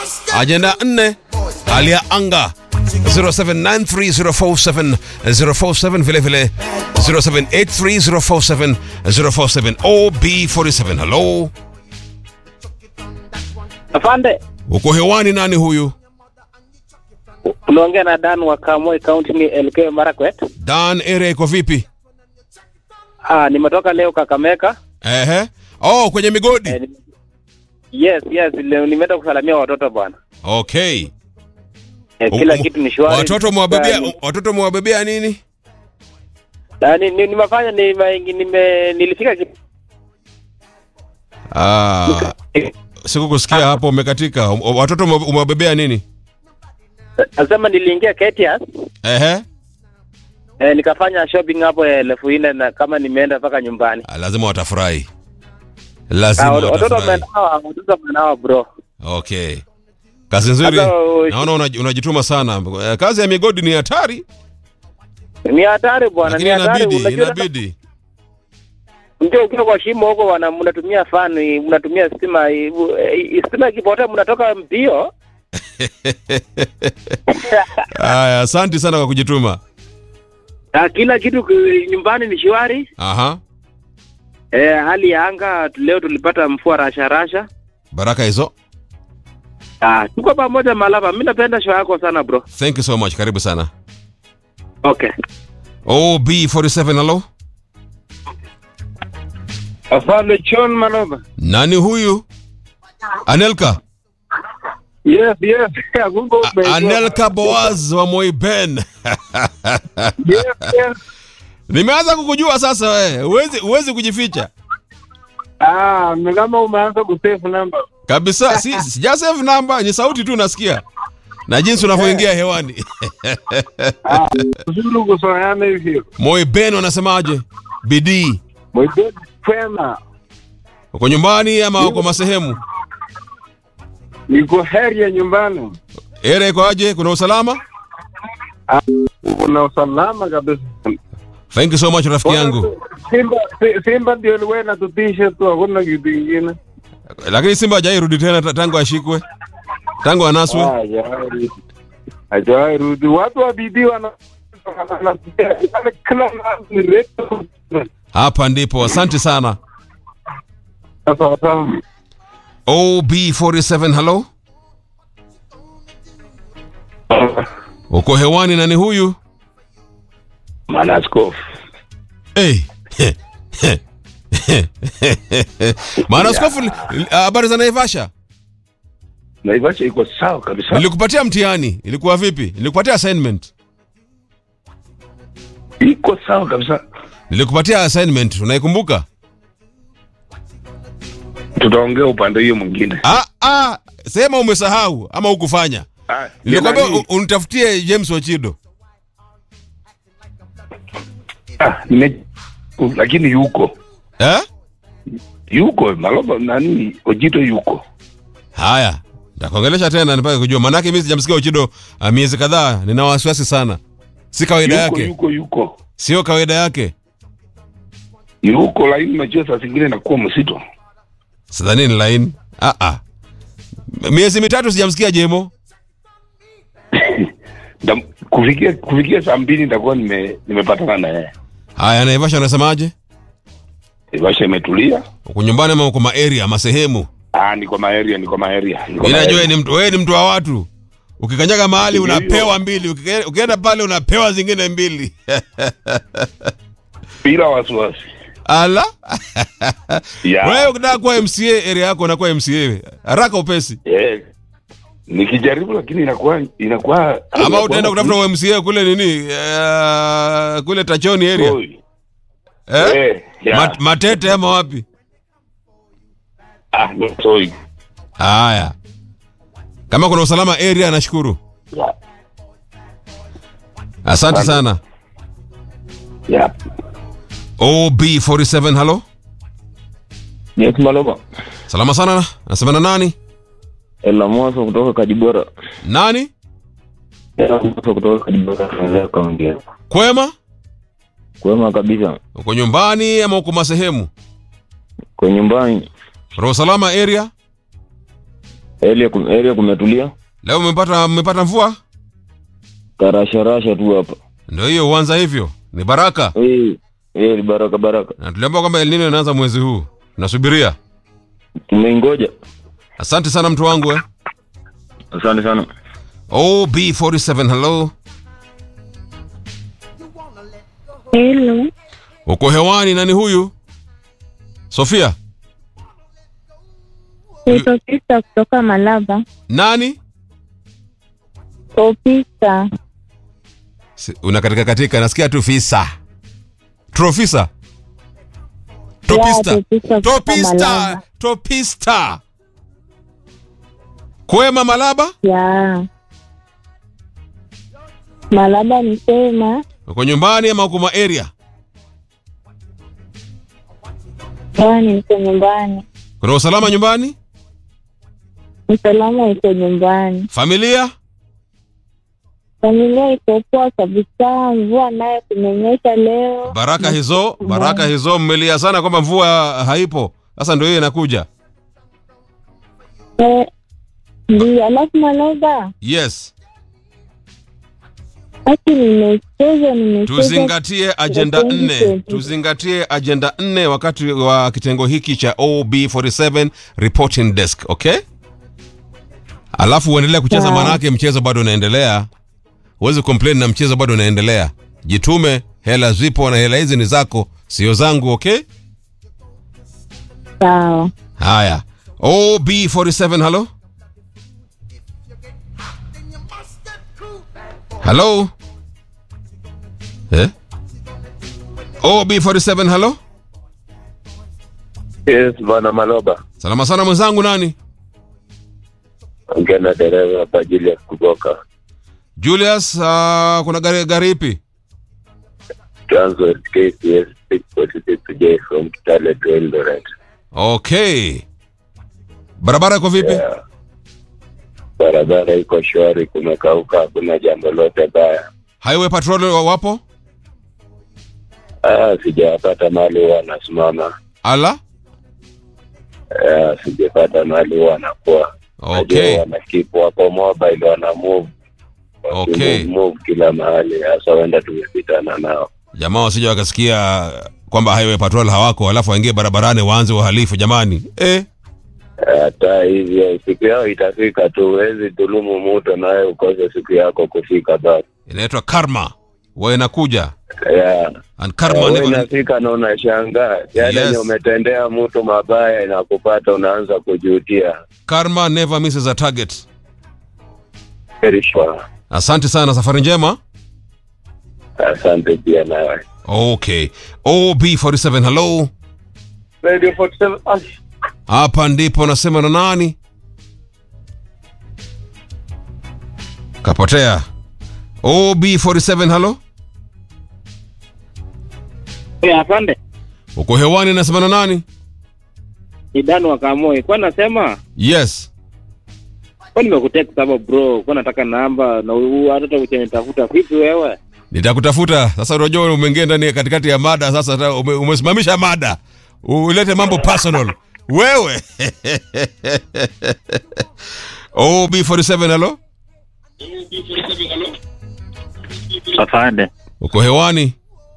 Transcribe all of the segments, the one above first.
Ajenda nne, hali ya anga 0793047047 vile vile 0783047047 OB47. Hello, Afande, uko hewani, nani huyu? unaongea na Dan wa Kamoi County ni LK Marakwet. Dan area iko vipi? Ah, nimetoka leo Kakamega. Ehe. Oh, kwenye migodi. Eh, ni- yes, yes, leo nimeenda kusalamia watoto bwana. Okay. Eh, kila U- kitu ni shwari. Watoto mwabebea Ni- watoto mwabebea nini? Ah, ni- ni- nimefanya nime, nime nilifika ki- Ah, sikukusikia hapo umekatika. Um- Watoto ume- umewabebea nini? nasema niliingia KTS Ehe. eh, nikafanya shopping hapo ya elfu nne na kama nimeenda mpaka nyumbani. Ah, lazima watafurahi. Ah, Lazima watoto watafurahi. wamenawa, watoto wamenawa bro. Okay. Kazi nzuri. Hata, uh, Naona unaj- unajituma sana. Eh, Kazi ya migodi ni hatari, Ni hatari bwana, ni lakini hatari. inabidi Unajua inabidi. Mjua ukiwa kwa shimo huko wana mnatumia fani, mnatumia stima, i- i- stima ikipotea mnatoka mbio. Haya, asante sana kwa kujituma. Na kila kitu ki- nyumbani ni shwari. Aha. Eh, hali ya anga leo tulipata mvua rasha rasha. Baraka hizo. Ah, tuko pamoja Malava. Mimi napenda show yako sana bro. Thank you so much. Karibu sana. Okay. OB47 hello. Afande John Maloba. Nani huyu? Anelka. Yes, yes. Google A- Anelka Boaz wa Moiben. Yes, yes. Nimeanza kukujua sasa wewe. Huwezi huwezi kujificha. Ah, ni kama umeanza kusave number. Kabisa. Si sija save number, ni sauti tu nasikia. Na jinsi unavyoingia hewani. Ah, uzuri kusoeana hivyo. Moiben wanasemaje? Bidii. Mwite kwema. Uko nyumbani ama uko masehemu? Niko heri ya nyumbani. Ere iko aje? Kuna usalama? Una usalama kabisa. Thank you so much rafiki yangu. Simba si- Simba ndio liwe na tutishe tu, hakuna kitu kingine. Lakini Simba hajairudi tena ta- tangu ashikwe. Tangu anaswe. Ah, hajawahi. Hajawahi rudi. Watu wa bidii wana wana- wana- kila mara ni reto. Hapa ndipo. Asante sana. Sawa sawa. OB47 hello. Uko hewani nani huyu? Manaskofu. Hey. Maana askofu habari za Naivasha. Naivasha iko sawa kabisa. Nilikupatia mtihani. Ilikuwa vipi? Nilikupatia assignment. Iko sawa kabisa. Nilikupatia assignment. Unaikumbuka? Tutaongea upande hiyo mwingine. Ah ah, sema umesahau ama hukufanya. Ah, Nilikwambia nani? u- unitafutie James Ochido. Ah, nime lakini yuko Eh? yuko Maloba nani Ojito yuko Haya. Nitakuongelesha tena nipake kujua. Manake mimi sijamsikia Ochido uh, miezi kadhaa. Nina wasiwasi sana. Si kawaida yuko yake. yuko yuko Sio kawaida yake. yuko, lakini unajua saa zingine inakuwa msito. Sidhani ni line. Ah ah. Miezi mitatu sijamsikia Jemo. Nda- kufikia kufikia saa mbili nitakuwa nime nimepatana na yeye. Haya, Naivasha unasemaje? Naivasha imetulia. Uko nyumbani ama uko ma area ama sehemu? Ah, niko maeria, niko maeria. niko Mimi najua maeria. ni mtu, wewe ni mtu wa watu. Ukikanyaga mahali Ndio. unapewa mbili, ukike- ukienda pale unapewa zingine mbili. bila wasiwasi. Ala. Ya. Wewe ukitaka kuwa MCA area yako unakuwa MCA. Haraka upesi. Eh. Nikijaribu lakini inakuwa inakuwa Ama utaenda kutafuta MCA kule nini? Uh, kule Tachoni area. Oi. Eh? Eh, ya. Mat, matete ama wapi? Ah, no, sorry. Haya. Kama kuna usalama area nashukuru. Ya. Asante sana. Ya. OB47 hello. Yes, Maloba. Salama sana. Nasema na nani? Ela Mwaso kutoka Kajibora. Nani? Ela Mwaso kutoka Kajibora tunaendelea kaongea. Kwema? Kwema kabisa. Uko nyumbani ama uko masehemu? Kwa nyumbani Roho salama area? Area kum- area kumetulia. Leo mmepata mmepata mvua? Karasharasha tu hapa. Ndio hiyo uanza hivyo. Ni baraka. Eh, eh ni baraka baraka. Na tuliambiwa kwamba El Nino inaanza mwezi huu. Nasubiria. Tumeingoja. Asante sana mtu wangu eh. Asante sana. OB47 hello. Hello, Uko hewani nani huyu? Sofia. naitwa Pista kutoka Malaba. Nani? Opista, Si- Una katika katika nasikia tu fisa. Trofisa. Topista. Topista kutoka Topista. Malaba. Topista. Kwema Malaba? ya Malaba nisema Uko nyumbani ama uko ma area? kwani niko nyumbani, Kuna usalama nyumbani? usalama iko nyumbani, Familia? familia iko poa kabisa. Mvua nayo kumenyesha leo, Baraka hizo, baraka hizo mmelia sana kwamba mvua haipo. Sasa ndio hiyo inakuja. Eh, ndio. Alafu Malaba, Yes. haki nimecheza, nimecheza Tuzingatie ajenda Twenty nne, twenty. tuzingatie ajenda nne wakati wa kitengo hiki cha OB47 reporting desk, okay? Alafu uendelee kucheza, Sawa. manake mchezo bado unaendelea. Huwezi complain na mchezo bado unaendelea. Jitume, hela zipo na hela hizi ni zako, sio zangu, okay? sawa. Haya, OB47, halo halo eh? OB47, halo Yes, bwana Maloba. salama sana mwenzangu, nani? Ongea na dereva hapa Julius kutoka Julius. Uh, kuna gari, gari ipi? Transworld KCS 646J from Kitale to Eldoret. Okay, barabara iko vipi? Yeah. Barabara iko shwari, kumekauka, hakuna jambo lote baya. Highway patrol wa- wapo? Ah, sijapata mahali huwa wanasimama. Ala, Ah, sijapata mahali huwa wanakuwa. okay, Najua wana keep wako mobile, wana move Okay. Wakimove, move kila mahali, hasa wenda tumepitana nao. jamaa wasija wakasikia kwamba highway patrol hawako, alafu waingie barabarani waanze uhalifu. Jamani eh. hata hivyo siku yao itafika tu, huwezi dhulumu mutu nawe ukose siku yako kufika basi. inaitwa karma wa inakuja Yeah. and karma Wewe never, inafika na unashangaa yale Yes. yenye umetendea mtu mabaya inakupata, unaanza kujutia. karma never misses a target Very sure. asante sana safari njema Asante pia nawe. okay ob47 hello Radio 47 Ash. hapa ndipo nasema na nani kapotea ob47 hello Eh, afande. uko hewani nasema na nani Ni Dan wa Kamoi. Kwa nasema yes kwa nimekutext hapa bro, kwa nataka namba na huu hata uchanitafuta vipi wewe? nitakutafuta sasa unajua umeingia ndani katikati ya mada sasa hata ume, umesimamisha mada ulete mambo personal wewe ob47 halo Afande, uko hewani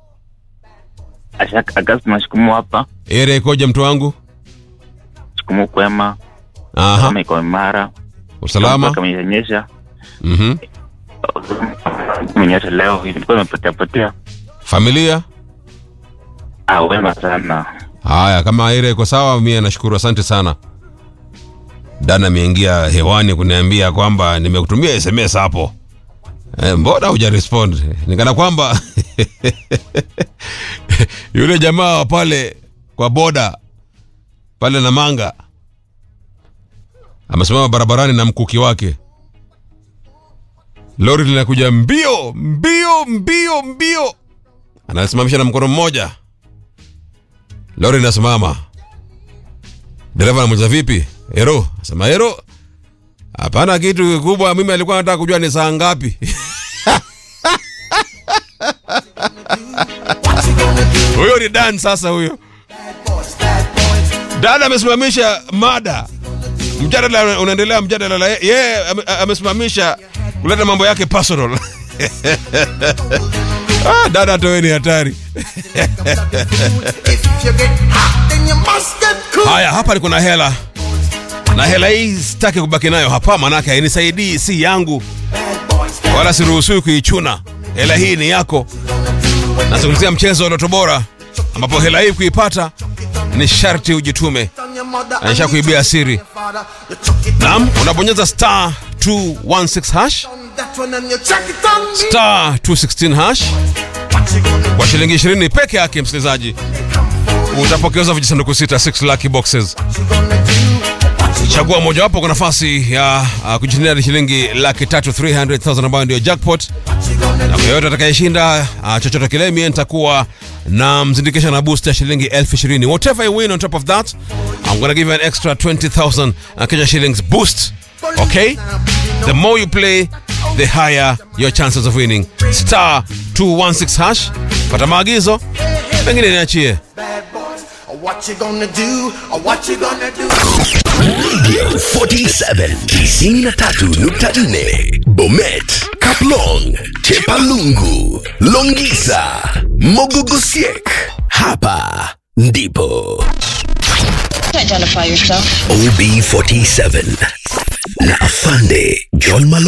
Ashak Agasti mashukumu hapa, area ikoje mtu wangu shukumu kwema, aha kama iko imara, usalama kama imenyesha, mhm imenyesha leo, ilikuwa imepotea potea. familia Ah, wema sana. haya kama area iko sawa mie nashukuru asante sana dana ameingia hewani kuniambia kwamba nimekutumia sms hapo e, mbona huja respond nikana kwamba yule jamaa wa pale kwa boda pale na manga amesimama barabarani na mkuki wake lori linakuja mbio mbio mbio mbio anasimamisha na mkono mmoja lori linasimama dereva anamuuliza vipi ero asema ero hapana kitu kikubwa mimi alikuwa anataka kujua ni saa ngapi huyo ni dan sasa huyo dada amesimamisha mada mjadala unaendelea mjadala la yeye ame- amesimamisha kuleta mambo yake personal ah, dada toweni hatari haya hapa niko na hela na hela hii sitaki kubaki nayo hapa manake hainisaidii si yangu wala siruhusiwi kuichuna hela hii ni yako nazungumzia mchezo wa loto bora ambapo hela hii kuipata ni sharti ujitume aisha kuibia siri naam unabonyeza star 216 hash star 216 hash kwa shilingi 20 peke yake msikilizaji utapokezwa vijisanduku sita 6 lucky boxes chagua mojawapo kwa nafasi ya uh, kujishindia hadi shilingi laki tatu 300000 ambayo ndio jackpot na kwa yoyote atakayeshinda uh, chochote kile mie nitakuwa na mzindikisha na boost ya shilingi elfu ishirini whatever you win on top of that i'm gonna give you an extra 20000 uh, Kenya shillings boost okay the more you play the higher your chances of winning star 216 hash pata maagizo pengine niachie What you gonna do? What you gonna do? Radio 47 93.4 Bomet, Kaplong, Chepalungu, Longisa, Mogogosiek. Hapa ndipo Identify yourself. OB47 na Afande John Malo